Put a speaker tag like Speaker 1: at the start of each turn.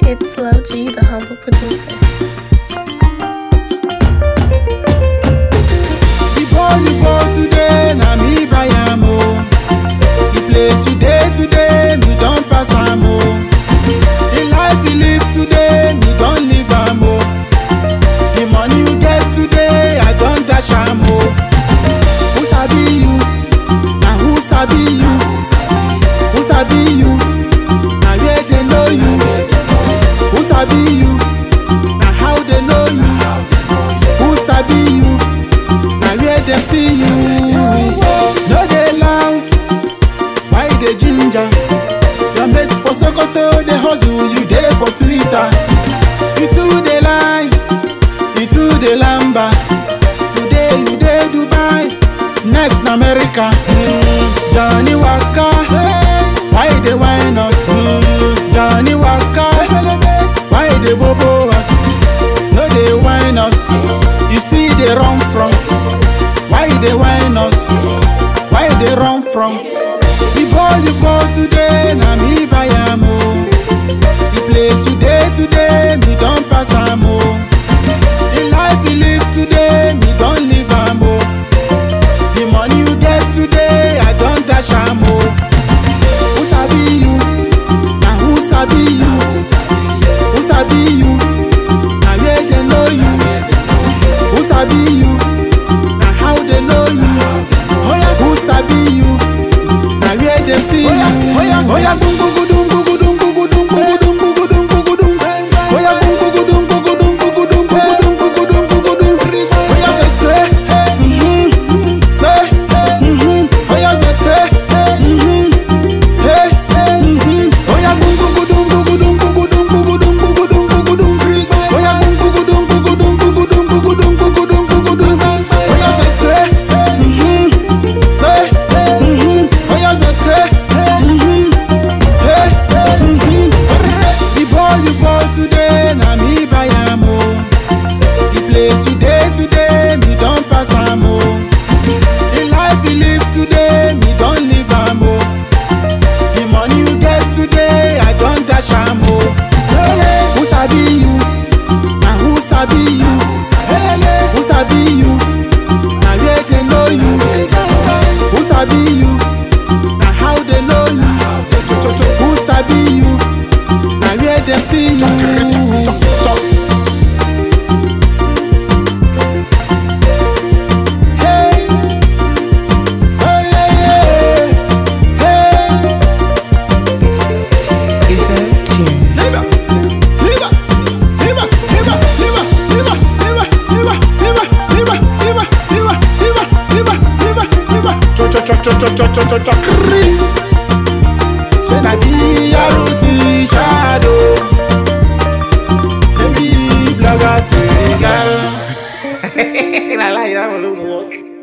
Speaker 1: It's Slow G, the humble producer.
Speaker 2: The ball you ball today, na me buy am o. The place you dey today, me don pass am o. The life you live today, me don live am o. The money you get today, I don dash am o. Who sabi you? Na who sabi you? Who sabi you? Na where they know you? Who sabi you? Na how they know you? Who sabi you? na where dem see you. No dey loud, why you dey ginger? Your mate for Sokoto dey hustle, you dey for Twitter. You too dey lie, you too dey lamba. Today you dey Dubai, next na America. Mm, Johnny Waka, why you dey whine us? Mm, Johnny Waka, why you dey bobo us? No dey whine us, you still dey run from. Why you dey whine us? Why you dey run from? The ball you ball today, na me buy am o. The place you dey today, me don pass am o. The life you live today, me don live am o. The money you get today, I don dash am o. Who sabi you? Na who sabi you? Who sabi you? Na where they know you? Who sabi you? na how they know you. Oya who sabi you? Na where dem see you. Oya oya dum gugudum gugudum gugudum gugudum gugudum gugudum. Oya dum gugudum gugudum gugudum gugudum gugudum gugudum. Oya seke, mhm, se, mhm. Oya seke, mhm, hey, mhm. Oya dum gugudum gugudum gugudum gugudum gugudum gugudum. Oya dum gugudum gugudum gugudum gugudum gugudum gugudum. Oya seke, mhm, se, mhm. Oya seke, mhm, hey, mhm. The ball you ball today, na me buy am o. The place you dey today, me don pass am o. The life you live today, me don live am o. The money you get today, I don dash am o. Who sabi you? Na who sabi you? Who sabi you? Na where they know you? Who sabi you? Na how they know you? Who sabi you? Na where dem see you? Hey, oh yeah, yeah, hey.
Speaker 3: Is that tune?
Speaker 2: Liba, liba, liba, liba, liba, liba, liba, liba, liba, liba, liba, liba, liba, liba, liba, liba. Cho cho cho cho cho cho cho cho cho. Kri. Ṣé na bí Yaruti shadow? Baby blogger Senegal.
Speaker 3: I like that one.